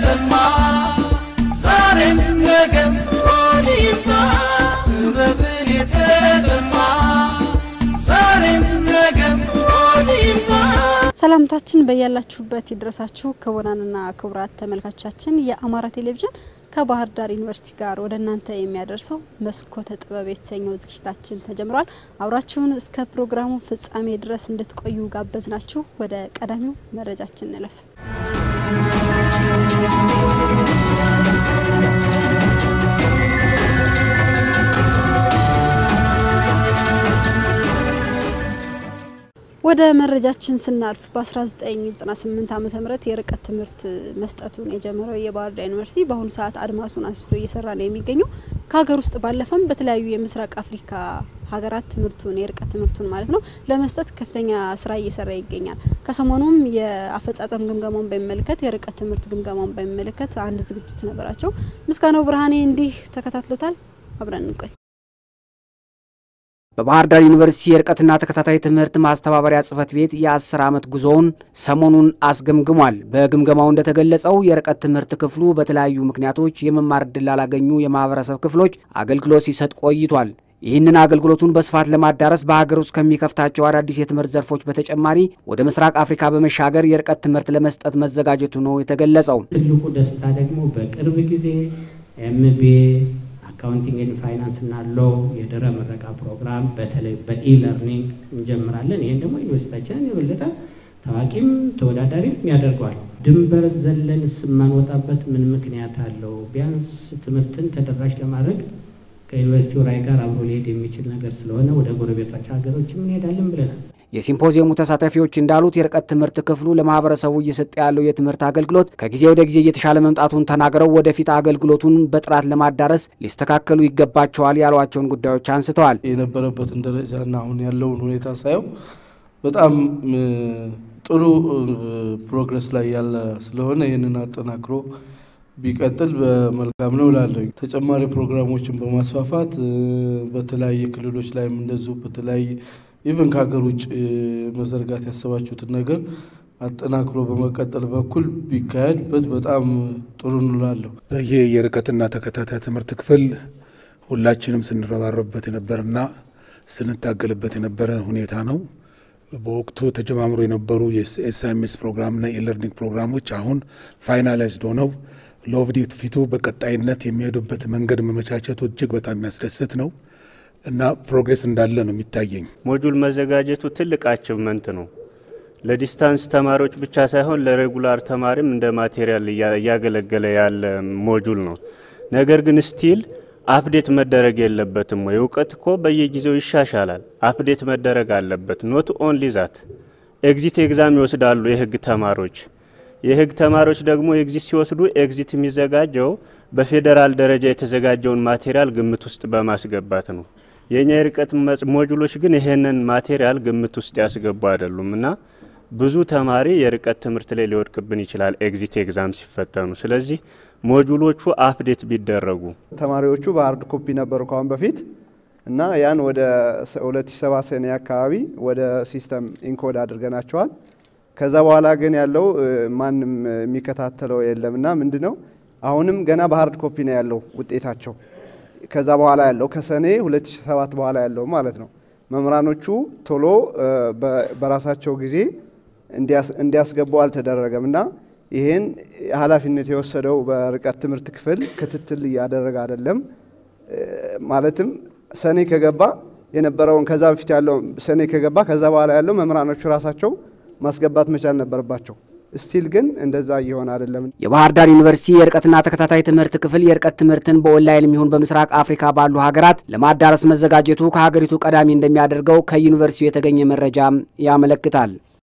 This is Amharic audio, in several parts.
የተጠማ ዛሬም ነገም ሆድ ይምጣ ጥበብን የተጠማ ዛሬም ነገም ሆድ ይምጣ ሰላምታችን በያላችሁበት ይድረሳችሁ ክቡራንና ክቡራት ተመልካቾቻችን የአማራ ቴሌቪዥን ከባህር ዳር ዩኒቨርሲቲ ጋር ወደ እናንተ የሚያደርሰው መስኮተ ጥበብ የተሰኘው ዝግጅታችን ተጀምሯል። አብራችሁን እስከ ፕሮግራሙ ፍጻሜ ድረስ እንድትቆዩ ጋበዝናችሁ። ወደ ቀዳሚው መረጃችን እንለፍ። ወደ መረጃችን ስናልፍ በ1998 ዓመተ ምህረት የርቀት ትምህርት መስጠቱን የጀመረው የባህር ዳር ዩኒቨርሲቲ በአሁኑ ሰዓት አድማሱን አስፍቶ እየሰራ ነው የሚገኘው። ከሀገር ውስጥ ባለፈም በተለያዩ የምስራቅ አፍሪካ ሀገራት ትምህርቱን የርቀት ትምህርቱን ማለት ነው ለመስጠት ከፍተኛ ስራ እየሰራ ይገኛል። ከሰሞኑም የአፈጻጸም ግምገማውን በሚመለከት የርቀት ትምህርት ግምገማውን በሚመለከት አንድ ዝግጅት ነበራቸው። ምስጋናው ብርሃኔ እንዲህ ተከታትሎታል። አብረን እንቆይ። በባህር ዳር ዩኒቨርሲቲ የርቀትና ተከታታይ ትምህርት ማስተባበሪያ ጽህፈት ቤት የአስር ዓመት ጉዞውን ሰሞኑን አስገምግሟል። በግምገማው እንደተገለጸው የርቀት ትምህርት ክፍሉ በተለያዩ ምክንያቶች የመማር ዕድል ላላገኙ የማህበረሰብ ክፍሎች አገልግሎት ሲሰጥ ቆይቷል። ይህንን አገልግሎቱን በስፋት ለማዳረስ በሀገር ውስጥ ከሚከፍታቸው አዳዲስ የትምህርት ዘርፎች በተጨማሪ ወደ ምስራቅ አፍሪካ በመሻገር የርቀት ትምህርት ለመስጠት መዘጋጀቱ ነው የተገለጸው። ትልቁ ደስታ ደግሞ በቅርብ ጊዜ ኤምቢኤ አካውንቲንግ ኤንድ ፋይናንስ እና ሎ የድህረ ምረቃ ፕሮግራም በተለይ በኢለርኒንግ እንጀምራለን። ይህን ደግሞ ዩኒቨርሲቲያችንን የበለጠ ታዋቂም ተወዳዳሪም ያደርገዋል። ድንበር ዘለን የማንወጣበት ምን ምክንያት አለው? ቢያንስ ትምህርትን ተደራሽ ለማድረግ ከዩኒቨርሲቲው ራዕይ ጋር አብሮ ሊሄድ የሚችል ነገር ስለሆነ ወደ ጎረቤቶች ሀገሮችም እንሄዳለን ብለናል። የሲምፖዚየሙ ተሳታፊዎች እንዳሉት የርቀት ትምህርት ክፍሉ ለማህበረሰቡ እየሰጠ ያለው የትምህርት አገልግሎት ከጊዜ ወደ ጊዜ እየተሻለ መምጣቱን ተናግረው ወደፊት አገልግሎቱን በጥራት ለማዳረስ ሊስተካከሉ ይገባቸዋል ያሏቸውን ጉዳዮች አንስተዋል። የነበረበትን ደረጃና አሁን ያለውን ሁኔታ ሳየው በጣም ጥሩ ፕሮግረስ ላይ ያለ ስለሆነ ይህንን አጠናክሮ ቢቀጥል በመልካም ነው እላለሁ። ተጨማሪ ፕሮግራሞችን በማስፋፋት በተለያየ ክልሎች ላይም እንደዚሁ በተለያየ ኢቨን ከሀገር ውጭ መዘርጋት ያሰባችሁትን ነገር አጠናክሮ በመቀጠል በኩል ቢካሄድበት በጣም ጥሩ እንላለሁ። ይሄ የርቀትና ተከታታይ ትምህርት ክፍል ሁላችንም ስንረባረብበት የነበረና ስንታገልበት የነበረ ሁኔታ ነው። በወቅቱ ተጀማምሮ የነበሩ የኤስኤምኤስ ፕሮግራምና የኢለርኒንግ ፕሮግራሞች አሁን ፋይናላይዝድ ሆነው ለወደፊት ፊቱ በቀጣይነት የሚሄዱበት መንገድ መመቻቸቱ እጅግ በጣም የሚያስደስት ነው እና ፕሮግሬስ እንዳለ ነው የሚታየኝ። ሞጁል መዘጋጀቱ ትልቅ አችቭመንት ነው። ለዲስታንስ ተማሪዎች ብቻ ሳይሆን ለሬጉላር ተማሪም እንደ ማቴሪያል እያገለገለ ያለ ሞጁል ነው። ነገር ግን ስቲል አፕዴት መደረግ የለበትም ወይ? እውቀት እኮ በየጊዜው ይሻሻላል። አፕዴት መደረግ አለበት። ኖት ኦንሊ ዛት ኤግዚት ኤግዛም ይወስዳሉ የህግ ተማሪዎች። የህግ ተማሪዎች ደግሞ ኤግዚት ሲወስዱ ኤግዚት የሚዘጋጀው በፌዴራል ደረጃ የተዘጋጀውን ማቴሪያል ግምት ውስጥ በማስገባት ነው። የእኛ የርቀት ሞጁሎች ግን ይሄንን ማቴሪያል ግምት ውስጥ ያስገቡ አይደሉም እና ብዙ ተማሪ የርቀት ትምህርት ላይ ሊወድቅብን ይችላል ኤግዚት ኤግዛም ሲፈተኑ። ስለዚህ ሞጁሎቹ አፕዴት ቢደረጉ ተማሪዎቹ በሀርድ ኮፒ ነበሩ ከአሁን በፊት እና ያን ወደ 2007 ሰኔ አካባቢ ወደ ሲስተም ኢንኮድ አድርገናቸዋል። ከዛ በኋላ ግን ያለው ማንም የሚከታተለው የለም እና ምንድ ነው አሁንም ገና በሀርድ ኮፒ ነው ያለው ውጤታቸው። ከዛ በኋላ ያለው ከሰኔ 2007 በኋላ ያለው ማለት ነው። መምህራኖቹ ቶሎ በራሳቸው ጊዜ እንዲያስገቡ አልተደረገም እና ይሄን ኃላፊነት የወሰደው በርቀት ትምህርት ክፍል ክትትል እያደረገ አይደለም። ማለትም ሰኔ ከገባ የነበረውን ከዛ በፊት ያለው ሰኔ ከገባ ከዛ በኋላ ያለው መምህራኖቹ ራሳቸው ማስገባት መቻል ነበረባቸው። ስቲል ግን እንደዛ እየሆነ አይደለም። የባህር ዳር ዩኒቨርሲቲ የርቀትና ተከታታይ ትምህርት ክፍል የርቀት ትምህርትን በኦንላይን የሚሆን በምስራቅ አፍሪካ ባሉ ሀገራት ለማዳረስ መዘጋጀቱ ከሀገሪቱ ቀዳሚ እንደሚያደርገው ከዩኒቨርሲቲው የተገኘ መረጃም ያመለክታል።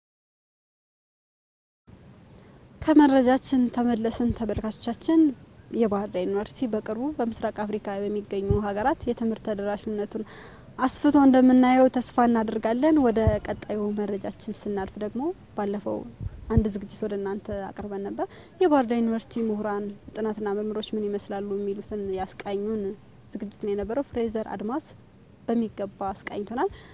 ከመረጃችን ተመለስን ተመልካቾቻችን። የባህር ዳር ዩኒቨርሲቲ በቅርቡ በምስራቅ አፍሪካ በሚገኙ ሀገራት የትምህርት ተደራሽነቱን አስፍቶ እንደምናየው ተስፋ እናደርጋለን። ወደ ቀጣዩ መረጃችን ስናልፍ ደግሞ ባለፈው አንድ ዝግጅት ወደ እናንተ አቅርበን ነበር። የባህር ዳር ዩኒቨርሲቲ ምሁራን ጥናትና ምርምሮች ምን ይመስላሉ የሚሉትን ያስቃኙን ዝግጅት ነው የነበረው። ፍሬዘር አድማስ በሚገባ አስቃኝቶናል።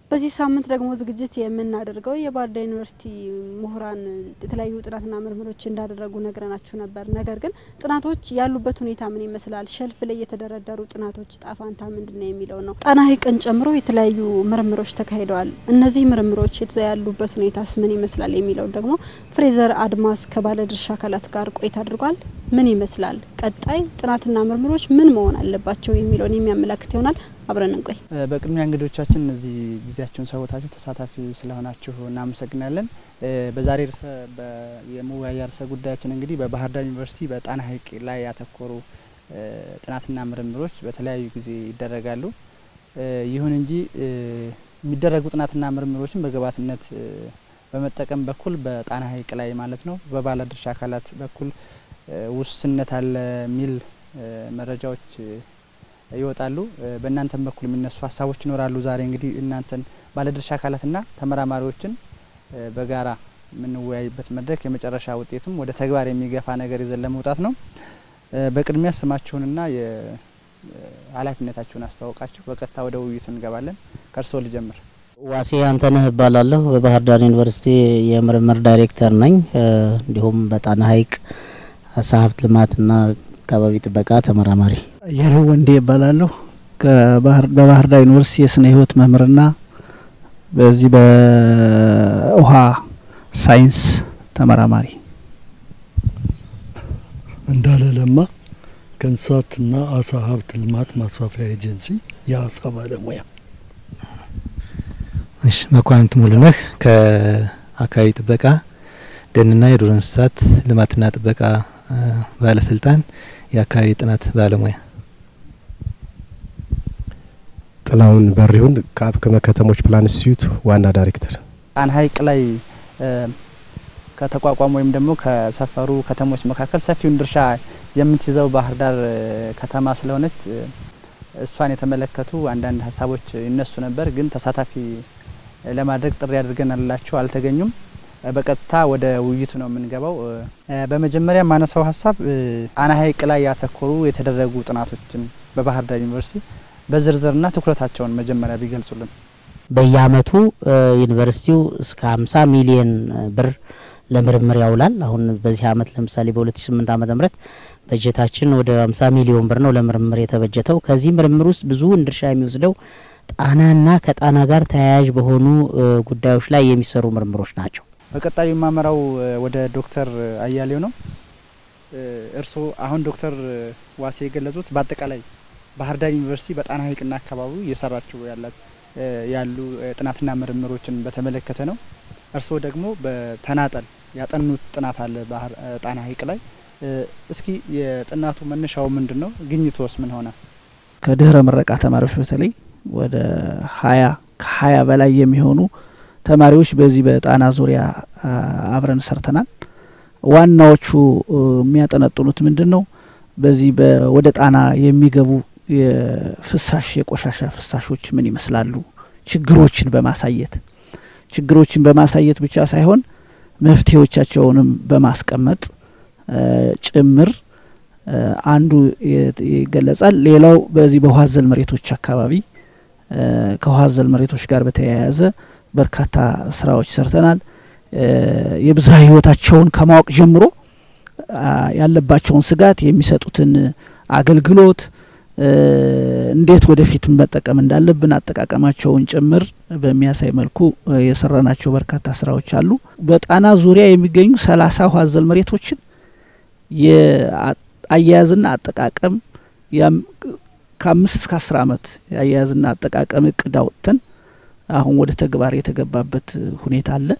በዚህ ሳምንት ደግሞ ዝግጅት የምናደርገው የባህር ዳር ዩኒቨርሲቲ ምሁራን የተለያዩ ጥናትና ምርምሮች እንዳደረጉ ነግረናችሁ ነበር። ነገር ግን ጥናቶች ያሉበት ሁኔታ ምን ይመስላል፣ ሸልፍ ላይ የተደረደሩ ጥናቶች ጣፋንታ ምንድን ነው የሚለው ነው። ጣና ሐይቅን ጨምሮ የተለያዩ ምርምሮች ተካሂደዋል። እነዚህ ምርምሮች ያሉበት ሁኔታስ ምን ይመስላል የሚለው ደግሞ ፍሬዘር አድማስ ከባለድርሻ አካላት ጋር ቆይታ አድርጓል። ምን ይመስላል ቀጣይ ጥናትና ምርምሮች ምን መሆን አለባቸው የሚለውን የሚያመላክት ይሆናል። አብረን እንቆይ። በቅድሚያ እንግዶቻችን እዚህ ጊዜያችሁን ሰውታችሁ ተሳታፊ ስለሆናችሁ እናመሰግናለን። በዛሬ ርዕሰ የመወያያ ርዕሰ ጉዳያችን እንግዲህ በባህር ዳር ዩኒቨርሲቲ በጣና ሐይቅ ላይ ያተኮሩ ጥናትና ምርምሮች በተለያዩ ጊዜ ይደረጋሉ። ይሁን እንጂ የሚደረጉ ጥናትና ምርምሮችን በግብዓትነት በመጠቀም በኩል በጣና ሐይቅ ላይ ማለት ነው በባለድርሻ አካላት በኩል ውስንነት አለ የሚል መረጃዎች ይወጣሉ። በእናንተም በኩል የሚነሱ ሀሳቦች ይኖራሉ። ዛሬ እንግዲህ እናንተን ባለድርሻ አካላትና ተመራማሪዎችን በጋራ የምንወያይበት መድረክ የመጨረሻ ውጤቱም ወደ ተግባር የሚገፋ ነገር ይዘን ለመውጣት ነው። በቅድሚያ ስማችሁንና የኃላፊነታችሁን አስተዋውቃችሁ በቀጥታ ወደ ውይይቱ እንገባለን። ከእርስዎ ልጀምር። ዋሴ አንተነህ እባላለሁ። በባህር ዳር ዩኒቨርሲቲ የምርምር ዳይሬክተር ነኝ። እንዲሁም በጣና ሐይቅ አሳ ሀብት ልማትና አካባቢ ጥበቃ ተመራማሪ። አያሌው ወንዴ እባላለሁ። በባህር ዳር ዩኒቨርሲቲ የስነ ህይወት መምህርና በዚህ በውሃ ሳይንስ ተመራማሪ። እንዳለ ለማ ከእንስሳትና አሳ ሀብት ልማት ማስፋፊያ ኤጀንሲ የአሳ ባለሙያ። እሺ መኳንንት ሙሉነህ ከአካባቢ ጥበቃ ደንና የዱር እንስሳት ልማትና ጥበቃ ባለስልጣን የአካባቢ ጥናት ባለሙያ። ጥላውን በሪሁን ከአብክመ ከተሞች ፕላን ኢንስቲትዩት ዋና ዳይሬክተር። ጣና ሐይቅ ላይ ከተቋቋሙ ወይም ደግሞ ከሰፈሩ ከተሞች መካከል ሰፊውን ድርሻ የምትይዘው ባህር ዳር ከተማ ስለሆነች እሷን የተመለከቱ አንዳንድ ሀሳቦች ይነሱ ነበር። ግን ተሳታፊ ለማድረግ ጥሪ አድርገናላቸው አልተገኙም። በቀጥታ ወደ ውይይቱ ነው የምንገባው። በመጀመሪያ የማነሳው ሀሳብ ጣና ሐይቅ ላይ ያተኮሩ የተደረጉ ጥናቶችን በባህር ዳር ዩኒቨርሲቲ በዝርዝርና ትኩረታቸውን መጀመሪያ ቢገልጹልን። በየአመቱ ዩኒቨርሲቲው እስከ 50 ሚሊየን ብር ለምርምር ያውላል። አሁን በዚህ አመት ለምሳሌ በ2008 ዓመተ ምህረት በጀታችን ወደ 50 ሚሊዮን ብር ነው ለምርምር የተበጀተው። ከዚህ ምርምር ውስጥ ብዙውን ድርሻ የሚወስደው ጣናና ከጣና ጋር ተያያዥ በሆኑ ጉዳዮች ላይ የሚሰሩ ምርምሮች ናቸው። በቀጣዩ የማመራው ወደ ዶክተር አያሌው ነው። እርስዎ አሁን ዶክተር ዋሴ የገለጹት በአጠቃላይ ባህር ዳር ዩኒቨርሲቲ በጣና ሐይቅና አካባቢው እየሰራቸው ያሉ ጥናትና ምርምሮችን በተመለከተ ነው። እርስዎ ደግሞ በተናጠል ያጠኑት ጥናት አለ ባህር ጣና ሐይቅ ላይ። እስኪ የጥናቱ መነሻው ምንድን ነው? ግኝቶስ ምን ሆነ? ከድህረ ምረቃ ተማሪዎች በተለይ ወደ ሀያ ከሀያ በላይ የሚሆኑ ተማሪዎች በዚህ በጣና ዙሪያ አብረን ሰርተናል። ዋናዎቹ የሚያጠነጥኑት ምንድን ነው? በዚህ ወደ ጣና የሚገቡ የፍሳሽ የቆሻሻ ፍሳሾች ምን ይመስላሉ? ችግሮችን በማሳየት ችግሮችን በማሳየት ብቻ ሳይሆን መፍትሄዎቻቸውንም በማስቀመጥ ጭምር አንዱ ይገለጻል። ሌላው በዚህ በውሃ አዘል መሬቶች አካባቢ ከውሃ አዘል መሬቶች ጋር በተያያዘ በርካታ ስራዎች ሰርተናል። የብዝሃ ህይወታቸውን ከማወቅ ጀምሮ ያለባቸውን ስጋት፣ የሚሰጡትን አገልግሎት እንዴት ወደፊት መጠቀም እንዳለብን አጠቃቀማቸውን ጭምር በሚያሳይ መልኩ የሰራናቸው በርካታ ስራዎች አሉ። በጣና ዙሪያ የሚገኙ ሰላሳ ውሃ አዘል መሬቶችን የአያያዝና አጠቃቀም ከአምስት እስከ አስር አመት የአያያዝና አጠቃቀም እቅድ አውጥተን አሁን ወደ ተግባር የተገባበት ሁኔታ አለ።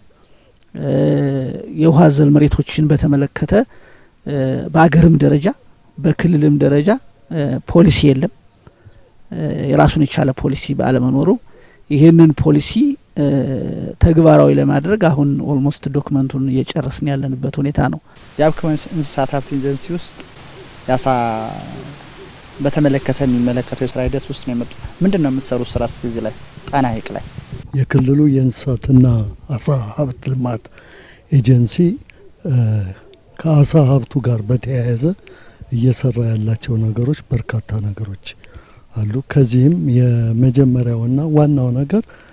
የውሃ አዘል መሬቶችን በተመለከተ በአገርም ደረጃ በክልልም ደረጃ ፖሊሲ የለም። የራሱን የቻለ ፖሊሲ ባለመኖሩ ይህንን ፖሊሲ ተግባራዊ ለማድረግ አሁን ኦልሞስት ዶክመንቱን እየጨረስን ያለንበት ሁኔታ ነው። የአብክመ እንስሳት ሀብት ኤጀንሲ ውስጥ ያሳ በተመለከተ የሚመለከተው የስራ ሂደት ውስጥ ነው የመጡ። ምንድን ነው የምትሰሩት ስራ እስከ ጊዜ ላይ ጣና ሐይቅ ላይ? የክልሉ የእንስሳትና አሳ ሀብት ልማት ኤጀንሲ ከአሳ ሀብቱ ጋር በተያያዘ እየሰራ ያላቸው ነገሮች በርካታ ነገሮች አሉ። ከዚህም የመጀመሪያውና ዋናው ነገር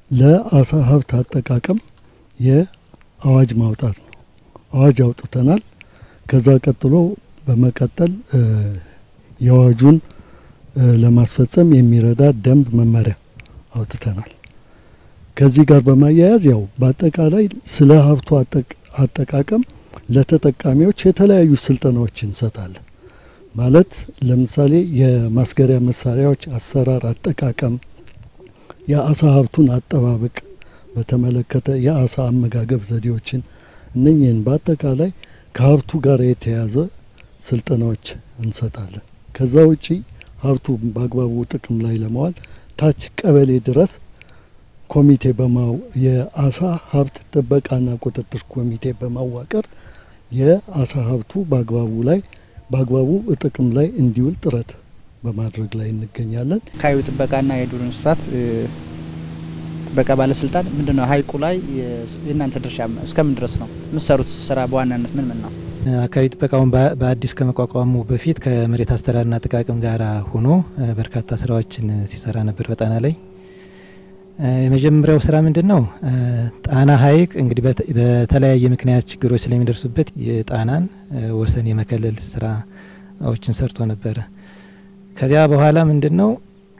ለአሳ ሀብት አጠቃቀም የአዋጅ ማውጣት ነው። አዋጅ አውጥተናል። ከዛ ቀጥሎ በመቀጠል የአዋጁን ለማስፈጸም የሚረዳ ደንብ መመሪያ አውጥተናል። ከዚህ ጋር በማያያዝ ያው በአጠቃላይ ስለ ሀብቱ አጠቃቀም ለተጠቃሚዎች የተለያዩ ስልጠናዎች እንሰጣለን። ማለት ለምሳሌ የማስገሪያ መሳሪያዎች አሰራር አጠቃቀም፣ የአሳ ሀብቱን አጠባበቅ በተመለከተ የአሳ አመጋገብ ዘዴዎችን እነኝህን በአጠቃላይ ከሀብቱ ጋር የተያያዘ ስልጠናዎች እንሰጣለን። ከዛ ውጪ ሀብቱ በአግባቡ ጥቅም ላይ ለመዋል ታች ቀበሌ ድረስ ኮሚቴ በማው የአሳ ሀብት ጥበቃና ቁጥጥር ኮሚቴ በማዋቀር የአሳ ሀብቱ በአግባቡ ላይ በአግባቡ ጥቅም ላይ እንዲውል ጥረት በማድረግ ላይ እንገኛለን። አካባቢ ጥበቃና የዱር እንስሳት ጥበቃ ባለስልጣን ምንድን ነው ሀይቁ ላይ የእናንተ ድርሻ እስከምን ድረስ ነው የምትሰሩት ስራ? በዋናነት ምን ምን ነው? አካባቢ ጥበቃውን በአዲስ ከመቋቋሙ በፊት ከመሬት አስተዳደርና አጠቃቀም ጋር ሆኖ በርካታ ስራዎችን ሲሰራ ነበር በጣና ላይ። የመጀመሪያው ስራ ምንድን ነው? ጣና ሀይቅ እንግዲህ በተለያየ ምክንያት ችግሮች ስለሚደርሱበት የጣናን ወሰን የመከለል ስራዎችን ሰርቶ ነበረ። ከዚያ በኋላ ምንድን ነው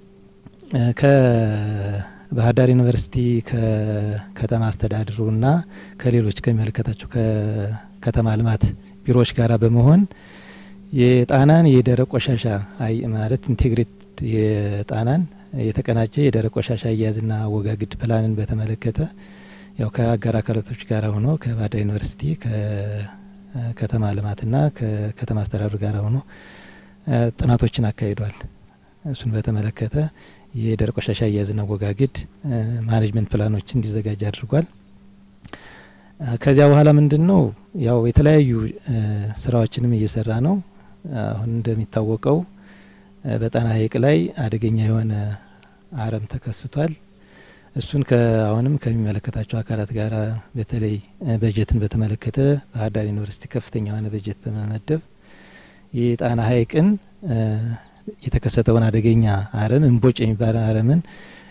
ከባህር ዳር ዩኒቨርሲቲ ከከተማ አስተዳድሩና ከሌሎች ከሚመለከታቸው ከከተማ ልማት ቢሮዎች ጋር በመሆን የጣናን የደረቅ ቆሻሻ ማለት ኢንቴግሬት የጣናን የተቀናጀ የደረቅ ቆሻሻ አያያዝና አወጋገድ ፕላንን በተመለከተ ያው ከአጋር አካላቶች ጋር ሆኖ ከባህር ዳር ዩኒቨርሲቲ ከከተማ ልማትና ከከተማ አስተዳደሩ ጋር ሆኖ ጥናቶችን አካሂዷል። እሱን በተመለከተ የደረቅ ቆሻሻ አያያዝና አወጋገድ ማኔጅመንት ፕላኖችን እንዲዘጋጅ አድርጓል። ከዚያ በኋላ ምንድን ነው ያው የተለያዩ ስራዎችንም እየሰራ ነው። አሁን እንደሚታወቀው በጣና ሀይቅ ላይ አደገኛ የሆነ አረም ተከስቷል። እሱን አሁንም ከሚመለከታቸው አካላት ጋር በተለይ በጀትን በተመለከተ ባህር ዳር ዩኒቨርሲቲ ከፍተኛ የሆነ በጀት በመመደብ የጣና ሀይቅን የተከሰተውን አደገኛ አረም እምቦጭ የሚባል አረምን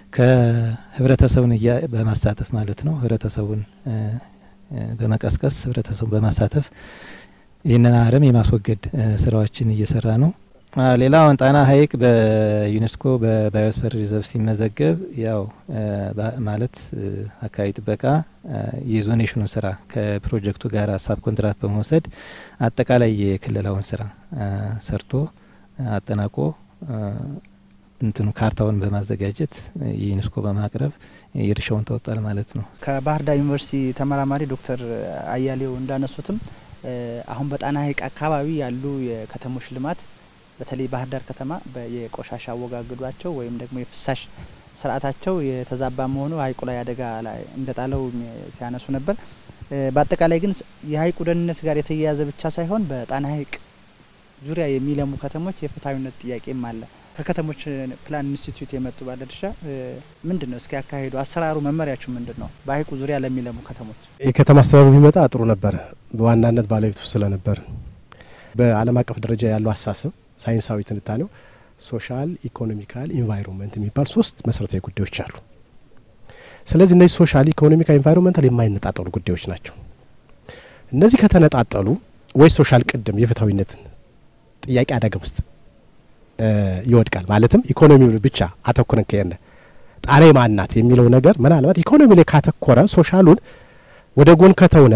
ከህብረተሰቡን በማሳተፍ ማለት ነው ህብረተሰቡን በመቀስቀስ ህብረተሰቡን በማሳተፍ ይህንን አረም የማስወገድ ስራዎችን እየሰራ ነው። ሌላ አሁን ጣና ሀይቅ በዩኔስኮ በባዮስፈር ሪዘርቭ ሲመዘገብ ያው ማለት አካባቢ ጥበቃ የዞኔሽኑን ስራ ከፕሮጀክቱ ጋር ሀሳብ ኮንትራት በመውሰድ አጠቃላይ የክልላውን ስራ ሰርቶ አጠናቆ እንትኑ ካርታውን በማዘጋጀት የዩኔስኮ በማቅረብ የድርሻውን ተወጣል ማለት ነው። ከባህር ዳር ዩኒቨርሲቲ ተመራማሪ ዶክተር አያሌው እንዳነሱትም አሁን በጣና ሀይቅ አካባቢ ያሉ የከተሞች ልማት በተለይ ባህር ዳር ከተማ የቆሻሻ አወጋገዷቸው ወይም ደግሞ የፍሳሽ ስርዓታቸው የተዛባ መሆኑ ሀይቁ ላይ አደጋ ላይ እንደጣለው ሲያነሱ ነበር። በአጠቃላይ ግን የሀይቁ ደህንነት ጋር የተያያዘ ብቻ ሳይሆን በጣና ሀይቅ ዙሪያ የሚለሙ ከተሞች የፍትሐዊነት ጥያቄም አለ። ከከተሞች ፕላን ኢንስቲትዩት የመጡ ባለድርሻ ምንድን ነው እስኪ ያካሄዱ አሰራሩ መመሪያችሁ ምንድን ነው? በሀይቁ ዙሪያ ለሚለሙ ከተሞች የከተማ አስተዳደሩ ቢመጣ ጥሩ ነበረ። በዋናነት ባለቤቱ ስለነበር በዓለም አቀፍ ደረጃ ያለው አስተሳሰብ ሳይንሳዊ ትንታኔው ሶሻል፣ ኢኮኖሚካል፣ ኢንቫይሮንመንት የሚባል ሶስት መሰረታዊ ጉዳዮች አሉ። ስለዚህ እነዚህ ሶሻል፣ ኢኮኖሚካል፣ ኢንቫይሮንመንታል የማይነጣጠሉ ጉዳዮች ናቸው። እነዚህ ከተነጣጠሉ ወይ ሶሻል ቅድም የፍትሐዊነትን ጥያቄ አደጋ ውስጥ ይወድቃል። ማለትም ኢኮኖሚው ብቻ አተኩረን ከሄነ ጣና ማናት የሚለው ነገር ምናልባት ኢኮኖሚ ላይ ካተኮረ ሶሻሉን ወደ ጎን ከተውነ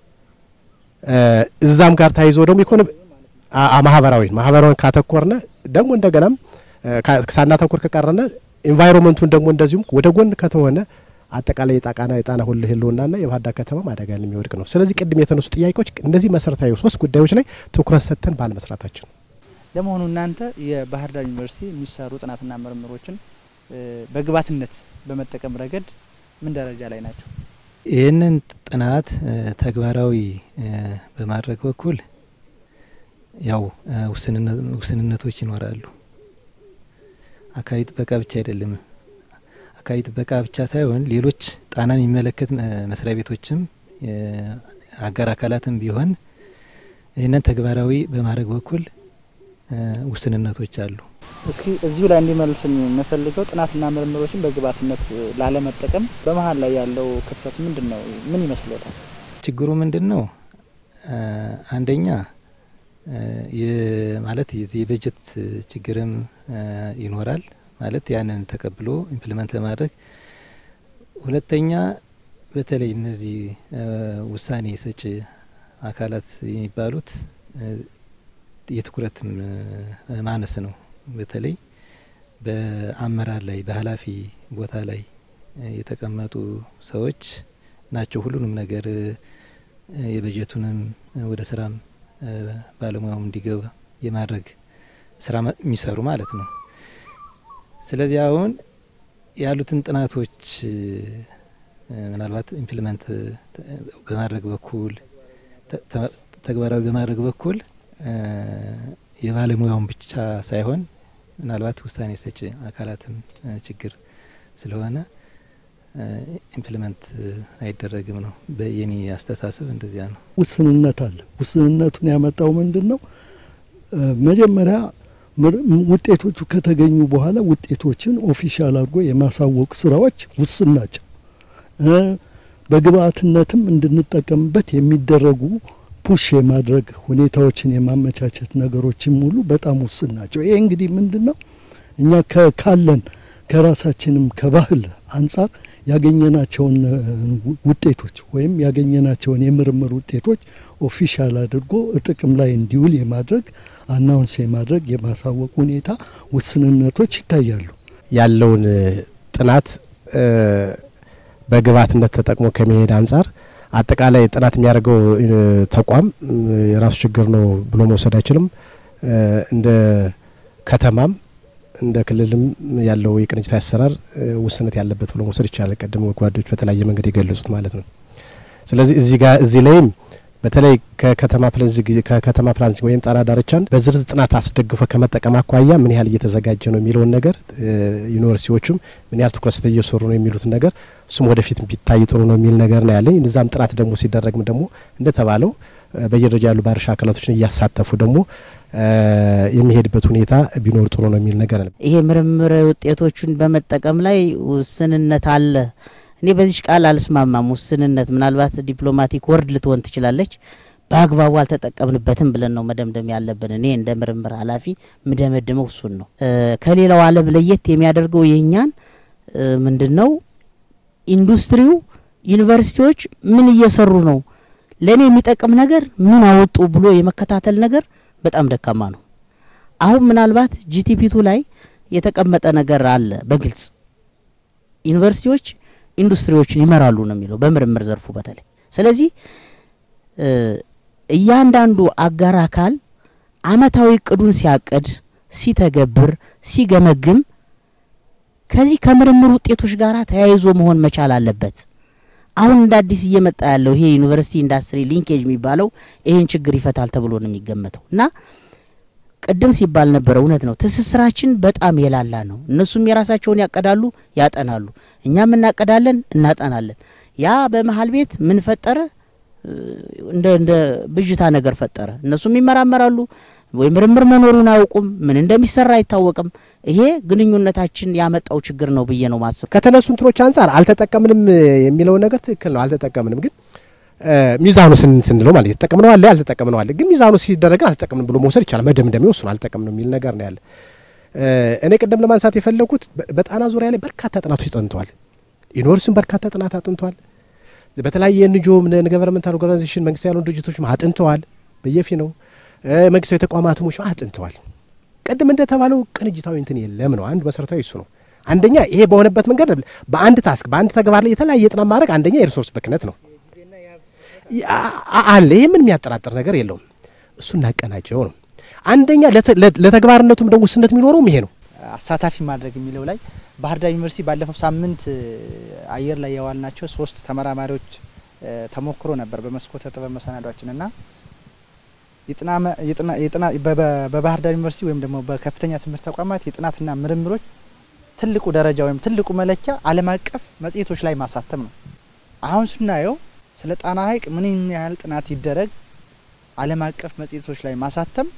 እዛም ጋር ተያይዞ ደግሞ ኢኮኖሚ ማህበራዊ ማህበራዊን ካተኮርነ ደግሞ እንደገናም ሳናተኩር ከቀረነ ኢንቫይሮንመንቱን ደግሞ እንደዚሁም ወደ ጎን ከተሆነ አጠቃላይ የጣቃና የጣና ሁሉ ህልውናና የባህር ዳር ከተማ አደጋ የሚወድቅ ነው። ስለዚህ ቅድም የተነሱ ጥያቄዎች እነዚህ መሰረታዊ ሶስት ጉዳዮች ላይ ትኩረት ሰጥተን ባለመስራታችን ለመሆኑ እናንተ የባህር ዳር ዩኒቨርሲቲ የሚሰሩ ጥናትና ምርምሮችን በግብዓትነት በመጠቀም ረገድ ምን ደረጃ ላይ ናቸው? ይህንን ጥናት ተግባራዊ በማድረግ በኩል ያው ውስንነቶች ይኖራሉ። አካባቢ ጥበቃ ብቻ አይደለም። አካባቢ ጥበቃ ብቻ ሳይሆን ሌሎች ጣናን የሚመለከት መስሪያ ቤቶችም አጋር አካላትም ቢሆን ይህንን ተግባራዊ በማድረግ በኩል ውስንነቶች አሉ። እስኪ እዚሁ ላይ እንዲመልሱኝ የምፈልገው ጥናትና ምርምሮችን በግብዓትነት ላለመጠቀም በመሀል ላይ ያለው ክፍተት ምንድን ነው? ምን ይመስሎታል? ችግሩ ምንድን ነው? አንደኛ ማለት የበጀት ችግርም ይኖራል ማለት ያንን ተቀብሎ ኢምፕሊመንት ለማድረግ ሁለተኛ በተለይ እነዚህ ውሳኔ ሰጪ አካላት የሚባሉት የትኩረት ማነስ ነው። በተለይ በአመራር ላይ በኃላፊ ቦታ ላይ የተቀመጡ ሰዎች ናቸው ሁሉንም ነገር የበጀቱንም ወደ ስራም ባለሙያውም እንዲገባ የማድረግ ስራ የሚሰሩ ማለት ነው። ስለዚህ አሁን ያሉትን ጥናቶች ምናልባት ኢምፕሊመንት በማድረግ በኩል ተግባራዊ በማድረግ በኩል የባለሙያውን ብቻ ሳይሆን ምናልባት ውሳኔ ሰጪ አካላትም ችግር ስለሆነ ኢምፕሊመንት አይደረግም ነው የኔ አስተሳሰብ። እንደዚያ ነው። ውስንነት አለ። ውስንነቱን ያመጣው ምንድን ነው? መጀመሪያ ውጤቶቹ ከተገኙ በኋላ ውጤቶችን ኦፊሻል አድርጎ የማሳወቅ ስራዎች ውስን ናቸው። በግብአትነትም እንድንጠቀምበት የሚደረጉ ፑሽ የማድረግ ሁኔታዎችን የማመቻቸት ነገሮችን ሙሉ በጣም ውስን ናቸው። ይሄ እንግዲህ ምንድን ነው እኛ ካለን ከራሳችንም ከባህል አንጻር ያገኘናቸውን ውጤቶች ወይም ያገኘናቸውን የምርምር ውጤቶች ኦፊሻል አድርጎ ጥቅም ላይ እንዲውል የማድረግ አናውንስ የማድረግ የማሳወቅ ሁኔታ ውስንነቶች ይታያሉ። ያለውን ጥናት በግብዓትነት ተጠቅሞ ከመሄድ አንጻር አጠቃላይ ጥናት የሚያደርገው ተቋም የራሱ ችግር ነው ብሎ መውሰድ አይችልም። እንደ ከተማም እንደ ክልልም ያለው የቅንጅታዊ አሰራር ውስነት ያለበት ብሎ መውሰድ ይቻላል። ቀደም ጓዶች በተለያየ መንገድ የገለጹት ማለት ነው። ስለዚህ እዚህ ጋር እዚህ ላይም በተለይ ከከተማ ከከተማ ፕላን ወይም ጣና ዳርቻን በዝርዝር ጥናት አስደግፎ ከመጠቀም አኳያ ምን ያህል እየተዘጋጀ ነው የሚለውን ነገር ዩኒቨርሲቲዎቹም ምን ያህል ትኩረት ሰጥተው እየሰሩ ነው የሚሉትን ነገር እሱም ወደፊት ቢታይ ጥሩ ነው የሚል ነገር ነው ያለኝ። እዛም ጥናት ደግሞ ሲደረግም ደግሞ እንደተባለው በየደረጃ ያሉ ባለድርሻ አካላቶችን እያሳተፉ ደግሞ የሚሄድበት ሁኔታ ቢኖር ጥሩ ነው የሚል ነገር ነው። ይሄ ምርምር ውጤቶቹን በመጠቀም ላይ ውስንነት አለ። እኔ በዚህ ቃል አልስማማም። ውስንነት ምናልባት ዲፕሎማቲክ ወርድ ልትሆን ትችላለች። በአግባቡ አልተጠቀምንበትም ብለን ነው መደምደም ያለብን። እኔ እንደ ምርምር ኃላፊ ምደመድመው እሱን ነው። ከሌላው ዓለም ለየት የሚያደርገው የእኛን ምንድን ነው ኢንዱስትሪው፣ ዩኒቨርሲቲዎች ምን እየሰሩ ነው፣ ለእኔ የሚጠቅም ነገር ምን አወጡ ብሎ የመከታተል ነገር በጣም ደካማ ነው። አሁን ምናልባት ጂቲፒቱ ላይ የተቀመጠ ነገር አለ በግልጽ ዩኒቨርሲቲዎች ኢንዱስትሪዎችን ይመራሉ ነው የሚለው በምርምር ዘርፉ በተለይ። ስለዚህ እያንዳንዱ አጋር አካል አመታዊ እቅዱን ሲያቅድ፣ ሲተገብር፣ ሲገመግም ከዚህ ከምርምር ውጤቶች ጋር ተያይዞ መሆን መቻል አለበት። አሁን እንደ አዲስ እየመጣ ያለው ይሄ ዩኒቨርሲቲ ኢንዱስትሪ ሊንኬጅ የሚባለው ይሄን ችግር ይፈታል ተብሎ ነው የሚገመተው እና ቅድም ሲባል ነበረ፣ እውነት ነው። ትስስራችን በጣም የላላ ነው። እነሱም የራሳቸውን ያቀዳሉ፣ ያጠናሉ፣ እኛም እናቀዳለን፣ እናጠናለን። ያ በመሀል ቤት ምን ፈጠረ? እንደ እንደ ብዥታ ነገር ፈጠረ። እነሱም ይመራመራሉ ወይ ምርምር መኖሩን አያውቁም። ምን እንደሚሰራ አይታወቅም። ይሄ ግንኙነታችን ያመጣው ችግር ነው ብዬ ነው ማስብ። ከተነሱ እንትኖች አንጻር አልተጠቀምንም የሚለው ነገር ትክክል ነው። አልተጠቀምንም ግን ሚዛኑ ስንለው ማለት የተጠቀምነው አለ ያልተጠቀምነው አለ። ግን ሚዛኑ ሲደረግ አልተጠቀምንም ብሎ መውሰድ ይቻላል። መደምደሚያው እሱን አልተጠቀምንም የሚል ነገር ነው ያለ። እኔ ቅድም ለማንሳት የፈለጉት በጣና ዙሪያ ላይ በርካታ ጥናቶች ጠንተዋል። ዩኒቨርሲቲም በርካታ ጥናት አጥንተዋል። በተለያየ ኤንጂኦ ገቨርንመንታል ኦርጋናይዜሽን መንግስት ያልሆኑ ድርጅቶችም አጥንተዋል። በየፊ ነው መንግስታዊ ተቋማትሞች አጥንተዋል። ቅድም እንደተባለው ቅንጅታዊ እንትን የለም ነው አንዱ መሰረታዊ እሱ ነው። አንደኛ ይሄ በሆነበት መንገድ በአንድ ታስክ በአንድ ተግባር ላይ የተለያየ ጥናት ማድረግ አንደኛ የሪሶርስ ብክነት ነው አለ። ይህ ምን የሚያጠራጥር ነገር የለውም። እሱ እናቀናጀው ነው። አንደኛ ለተግባርነቱም ደግሞ ውስነት የሚኖረውም ይሄ ነው። አሳታፊ ማድረግ የሚለው ላይ ባህር ዳር ዩኒቨርሲቲ ባለፈው ሳምንት አየር ላይ የዋልናቸው ሶስት ተመራማሪዎች ተሞክሮ ነበር በመስኮተ ጥበብ መሰናዷችን እና በባህር ዳር ዩኒቨርሲቲ ወይም ደግሞ በከፍተኛ ትምህርት ተቋማት የጥናትና ምርምሮች ትልቁ ደረጃ ወይም ትልቁ መለኪያ ዓለም አቀፍ መጽሔቶች ላይ ማሳተም ነው። አሁን ስናየው ስለ ጣና ሐይቅ ምን ያህል ጥናት ይደረግ ዓለም አቀፍ መጽሔቶች ላይ ማሳተም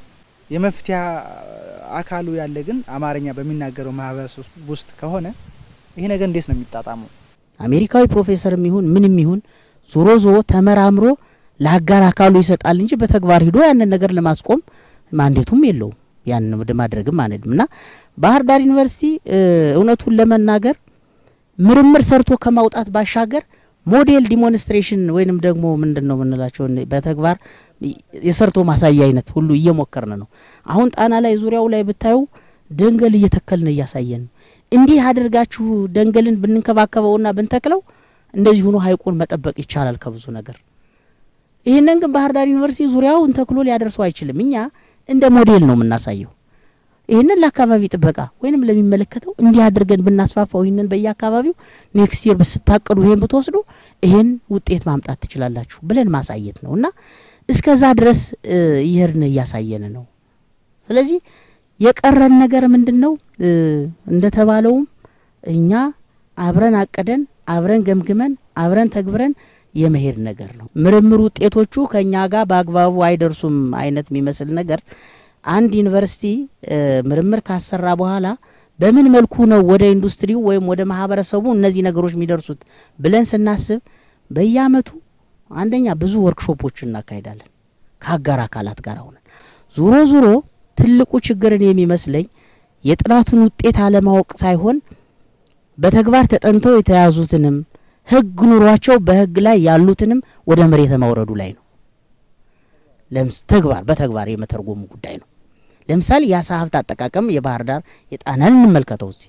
የመፍትሄ አካሉ ያለ ግን አማርኛ በሚናገረው ማህበረሰብ ውስጥ ከሆነ ይሄ ነገር እንዴት ነው የሚጣጣመው? አሜሪካዊ ፕሮፌሰርም ይሁን ምንም ይሁን ዞሮ ዞሮ ተመራምሮ ለአጋር አካሉ ይሰጣል እንጂ በተግባር ሂዶ ያንን ነገር ለማስቆም ማንዴቱም የለውም። ያንን ወደ ማድረግም አንሄድም እና ባህር ዳር ዩኒቨርሲቲ እውነቱን ለመናገር ምርምር ሰርቶ ከማውጣት ባሻገር ሞዴል ዲሞንስትሬሽን ወይንም ደግሞ ምንድን ነው የምንላቸው በተግባር የሰርቶ ማሳያ አይነት ሁሉ እየሞከርን ነው። አሁን ጣና ላይ ዙሪያው ላይ ብታዩ ደንገል እየተከልን እያሳየን ነው። እንዲህ አድርጋችሁ ደንገልን ብንንከባከበውና ብንተክለው እንደዚህ ሆኖ ሀይቁን መጠበቅ ይቻላል ከብዙ ነገር። ይህንን ግን ባህር ዳር ዩኒቨርሲቲ ዙሪያውን ተክሎ ሊያደርሰው አይችልም። እኛ እንደ ሞዴል ነው የምናሳየው። ይህንን ለአካባቢ ጥበቃ ወይንም ለሚመለከተው እንዲህ አድርገን ብናስፋፋው ይህንን በየአካባቢው ኔክስት ይር ብስታቅዱ ይሄን ብትወስዱ ይሄን ውጤት ማምጣት ትችላላችሁ ብለን ማሳየት ነው እና እስከዛ ድረስ ይህርን እያሳየን ነው። ስለዚህ የቀረን ነገር ምንድን ነው? እንደተባለውም እኛ አብረን አቅደን አብረን ገምግመን አብረን ተግብረን የመሄድ ነገር ነው። ምርምር ውጤቶቹ ከእኛ ጋር በአግባቡ አይደርሱም አይነት የሚመስል ነገር አንድ ዩኒቨርሲቲ ምርምር ካሰራ በኋላ በምን መልኩ ነው ወደ ኢንዱስትሪው ወይም ወደ ማህበረሰቡ እነዚህ ነገሮች የሚደርሱት ብለን ስናስብ በየአመቱ አንደኛ ብዙ ወርክሾፖች እናካሄዳለን ከአጋር አካላት ጋር ሆነን። ዙሮ ዙሮ ትልቁ ችግርን የሚመስለኝ የጥናቱን ውጤት አለማወቅ ሳይሆን በተግባር ተጠንተው የተያዙትንም ህግ ኑሯቸው በህግ ላይ ያሉትንም ወደ መሬት ማውረዱ ላይ ነው። ለምስ ተግባር በተግባር የመተርጎሙ ጉዳይ ነው። ለምሳሌ የአሳ ሀብት አጠቃቀም የባህር ዳር የጣናን እንመልከተው። እዚህ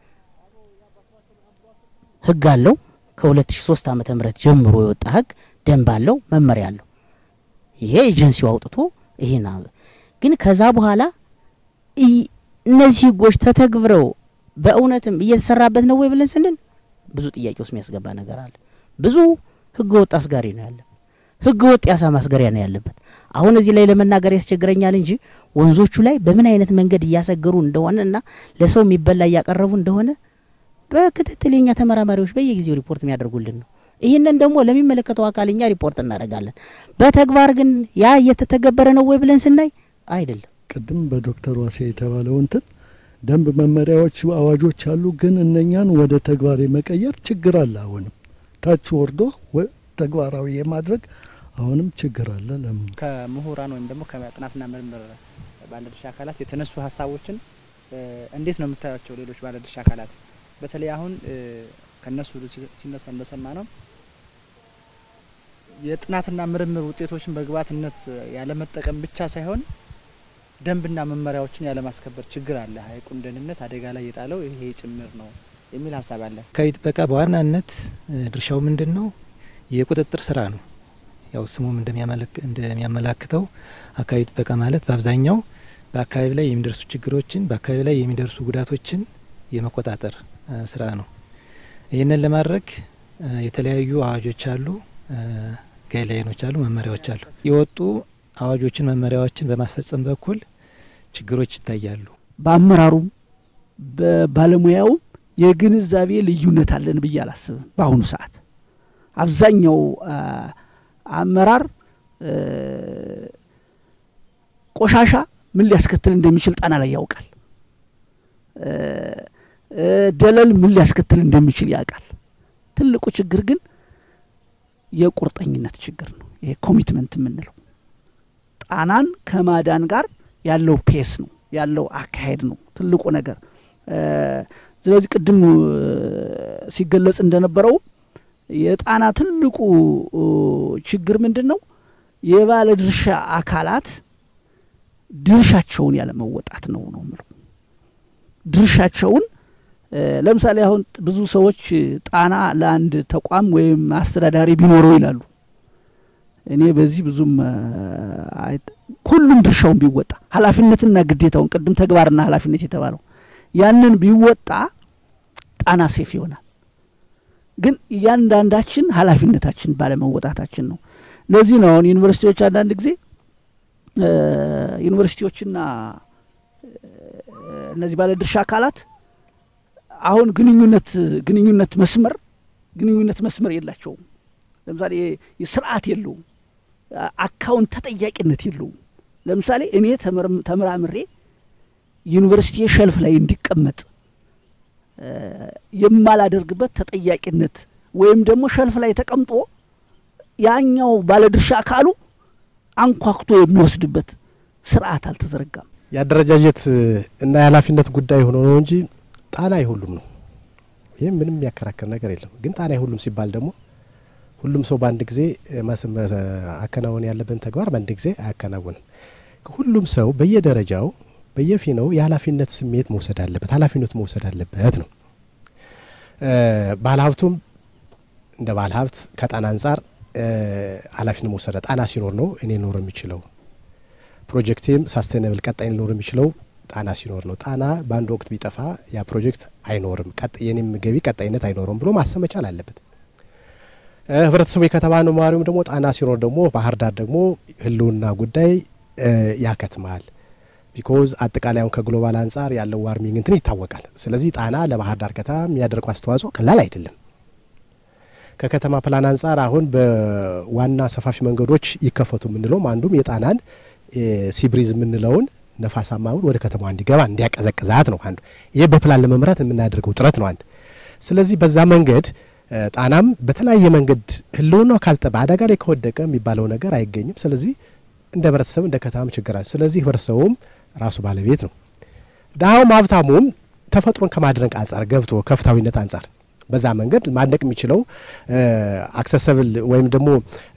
ህግ አለው። ከ2003 ዓመተ ምህረት ጀምሮ የወጣ ህግ ደንብ አለው፣ መመሪያ አለው። ይሄ ኤጀንሲው አውጥቶ ይሄን ግን ከዛ በኋላ እነዚህ ህጎች ተተግብረው በእውነትም እየተሰራበት ነው ወይ ብለን ስንል ብዙ ጥያቄ ውስጥ የሚያስገባ ነገር አለ። ብዙ ህገ ወጥ አስጋሪ ነው ያለበት፣ ህገ ወጥ የአሳ ማስገሪያ ነው ያለበት። አሁን እዚህ ላይ ለመናገር ያስቸግረኛል እንጂ ወንዞቹ ላይ በምን አይነት መንገድ እያሰገሩ እንደሆነ እና ለሰው የሚበላ እያቀረቡ እንደሆነ በክትትል የኛ ተመራማሪዎች በየጊዜው ሪፖርት የሚያደርጉልን ነው። ይህንን ደግሞ ለሚመለከተው አካል እኛ ሪፖርት እናደርጋለን። በተግባር ግን ያ እየተተገበረ ነው ወይ ብለን ስናይ አይደለም። ቅድም በዶክተር ዋሴ የተባለው እንትን ደንብ መመሪያዎች፣ አዋጆች አሉ። ግን እነኛን ወደ ተግባር የመቀየር ችግር አለ። አሁንም ታች ወርዶ ተግባራዊ የማድረግ አሁንም ችግር አለ። ለምን ከምሁራን ወይም ደግሞ ከጥናትና ምርምር ባለድርሻ አካላት የተነሱ ሀሳቦችን እንዴት ነው የምታያቸው? ሌሎች ባለድርሻ አካላት በተለይ አሁን ከነሱ ሲነሳ እንደሰማ ነው የጥናትና ምርምር ውጤቶችን በግብዓትነት ያለመጠቀም ብቻ ሳይሆን ደንብና መመሪያዎችን ያለማስከበር ችግር አለ። ሀይቁን ደህንነት አደጋ ላይ የጣለው ይሄ ጭምር ነው የሚል ሀሳብ አለ። አካባቢ ጥበቃ በዋናነት ድርሻው ምንድን ነው? የቁጥጥር ስራ ነው። ያው ስሙም እንደሚያመላክተው አካባቢ ጥበቃ ማለት በአብዛኛው በአካባቢ ላይ የሚደርሱ ችግሮችን፣ በአካባቢ ላይ የሚደርሱ ጉዳቶችን የመቆጣጠር ስራ ነው። ይህንን ለማድረግ የተለያዩ አዋጆች አሉ፣ ጋይድላይኖች አሉ፣ መመሪያዎች አሉ። የወጡ አዋጆችን መመሪያዎችን በማስፈጸም በኩል ችግሮች ይታያሉ። በአመራሩም በባለሙያውም የግንዛቤ ልዩነት አለን ብዬ አላስብም። በአሁኑ ሰዓት አብዛኛው አመራር ቆሻሻ ምን ሊያስከትል እንደሚችል ጣና ላይ ያውቃል። ደለል ምን ሊያስከትል እንደሚችል ያውቃል። ትልቁ ችግር ግን የቁርጠኝነት ችግር ነው። ይሄ ኮሚትመንት የምንለው ጣናን ከማዳን ጋር ያለው ፔስ ነው ያለው አካሄድ ነው ትልቁ ነገር። ስለዚህ ቅድም ሲገለጽ እንደነበረው የጣና ትልቁ ችግር ምንድን ነው? የባለ ድርሻ አካላት ድርሻቸውን ያለመወጣት ነው ነው ምለው ድርሻቸውን ለምሳሌ አሁን ብዙ ሰዎች ጣና ለአንድ ተቋም ወይም አስተዳዳሪ ቢኖረው ይላሉ። እኔ በዚህ ብዙም ሁሉም ድርሻውን ቢወጣ ኃላፊነትና ግዴታውን ቅድም ተግባርና ኃላፊነት የተባለው ያንን ቢወጣ ጣና ሴፍ ይሆናል። ግን እያንዳንዳችን ኃላፊነታችን ባለመወጣታችን ነው። ለዚህ ነው አሁን ዩኒቨርሲቲዎች አንዳንድ ጊዜ ዩኒቨርሲቲዎችና እነዚህ ባለድርሻ አካላት አሁን ግንኙነት ግንኙነት መስመር ግንኙነት መስመር የላቸውም። ለምሳሌ ስርዓት የለውም። አካውንት ተጠያቂነት የለውም። ለምሳሌ እኔ ተመራምሬ ዩኒቨርሲቲ ሸልፍ ላይ እንዲቀመጥ የማላደርግበት ተጠያቂነት ወይም ደግሞ ሸልፍ ላይ ተቀምጦ ያኛው ባለድርሻ አካሉ አንኳኩቶ የሚወስድበት ስርዓት አልተዘረጋም። የአደረጃጀት እና የኃላፊነት ጉዳይ ሆኖ ነው እንጂ ጣና የሁሉም ነው። ይህም ምንም የሚያከራክር ነገር የለም። ግን ጣና የሁሉም ሲባል ደግሞ ሁሉም ሰው በአንድ ጊዜ አከናወን ያለብን ተግባር በአንድ ጊዜ አያከናውንም። ሁሉም ሰው በየደረጃው በየፊናው የኃላፊነት ስሜት መውሰድ አለበት፣ ኃላፊነቱ መውሰድ አለበት ነው። ባለሀብቱም እንደ ባለሀብት ከጣና አንጻር ኃላፊነት መውሰድ ጣና ሲኖር ነው እኔ ኖር የሚችለው ፕሮጀክቴም ሳስቴናብል ቀጣይ ሊኖር የሚችለው ጣና ሲኖር ነው። ጣና በአንድ ወቅት ቢጠፋ ያ ፕሮጀክት አይኖርም፣ የኔም ገቢ ቀጣይነት አይኖርም ብሎ ማሰብ መቻል አለበት። ህብረተሰቡ የከተማ ነዋሪውም ደግሞ ጣና ሲኖር ደግሞ ባህር ዳር ደግሞ ህልውና ጉዳይ ያከትማል። ቢኮዝ አጠቃላይ አሁን ከግሎባል አንጻር ያለው ዋርሚንግ እንትን ይታወቃል። ስለዚህ ጣና ለባህር ዳር ከተማ የሚያደርገው አስተዋጽኦ ቀላል አይደለም። ከከተማ ፕላን አንጻር አሁን በዋና ሰፋፊ መንገዶች ይከፈቱ የምንለውም አንዱም የጣናን ሲብሪዝ የምንለውን ነፋሳማውን ወደ ከተማዋ እንዲገባ እንዲያቀዘቅዛት ነው አንዱ። ይህ በፕላን ለመምራት የምናደርገው ጥረት ነው አንድ። ስለዚህ በዛ መንገድ ጣናም በተለያየ መንገድ ህልውናው ካልጠባ አደጋ ላይ ከወደቀ የሚባለው ነገር አይገኝም። ስለዚህ እንደ ህብረተሰብ እንደ ከተማም ችግር አለ። ስለዚህ ህብረተሰቡም ራሱ ባለቤት ነው። ድሀውም ሀብታሙም ተፈጥሮን ከማድነቅ አንጻር ገብቶ ከፍታዊነት አንጻር በዛ መንገድ ማድነቅ የሚችለው አክሰሰብል ወይም ደግሞ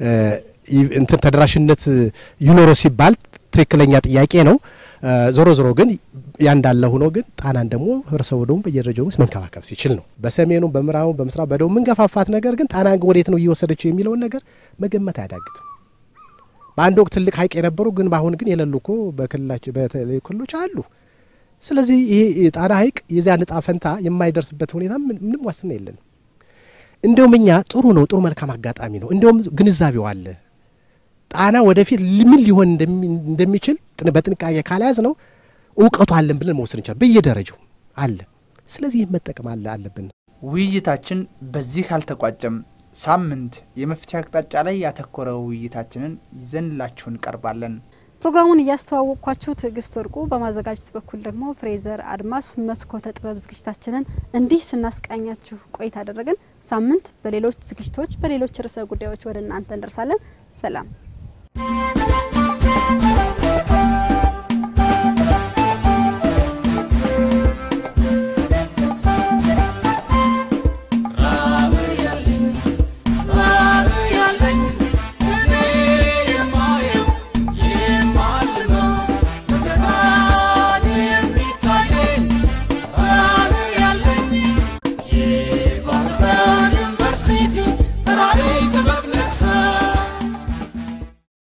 እንትን ተደራሽነት ይኖረው ሲባል ትክክለኛ ጥያቄ ነው። ዞሮ ዞሮ ግን ያ እንዳለ ሆኖ ግን ጣናን ደግሞ ህብረተሰቡ ደግሞ በየደረጃው ውስጥ መንከባከብ ሲችል ነው። በሰሜኑ፣ በምዕራቡ፣ በምስራቅ፣ በደቡብ ምንገፋፋት ነገር ግን ጣናን ወዴት ነው እየወሰደችው የሚለውን ነገር መገመት አያዳግትም። በአንድ ወቅት ትልቅ ሀይቅ የነበሩ ግን በአሁን ግን የሌሉ እኮ በክልላችን በተለያዩ ክልሎች አሉ። ስለዚህ ይሄ የጣና ሀይቅ የዚያ ንጣ ፈንታ የማይደርስበት ሁኔታ ምንም ዋስትና የለንም። እንዲሁም እኛ ጥሩ ነው፣ ጥሩ መልካም አጋጣሚ ነው። እንዲሁም ግንዛቤው አለ። ጣና ወደፊት ምን ሊሆን እንደሚችል በጥንቃቄ ካልያዝ ነው እውቀቱ አለን ብለን መውሰድ እንችላል። በየደረጃው አለ። ስለዚህ ይህ መጠቀም አለ አለብን። ውይይታችን በዚህ አልተቋጨም። ሳምንት የመፍትሄ አቅጣጫ ላይ ያተኮረ ውይይታችንን ይዘንላችሁ እንቀርባለን። ፕሮግራሙን እያስተዋወቅኳችሁ ትዕግስት ወርቁ፣ በማዘጋጀት በኩል ደግሞ ፍሬዘር አድማስ። መስኮተ ጥበብ ዝግጅታችንን እንዲህ ስናስቃኛችሁ ቆይታ አደረግን። ሳምንት በሌሎች ዝግጅቶች በሌሎች ርዕሰ ጉዳዮች ወደ እናንተ እንደርሳለን። ሰላም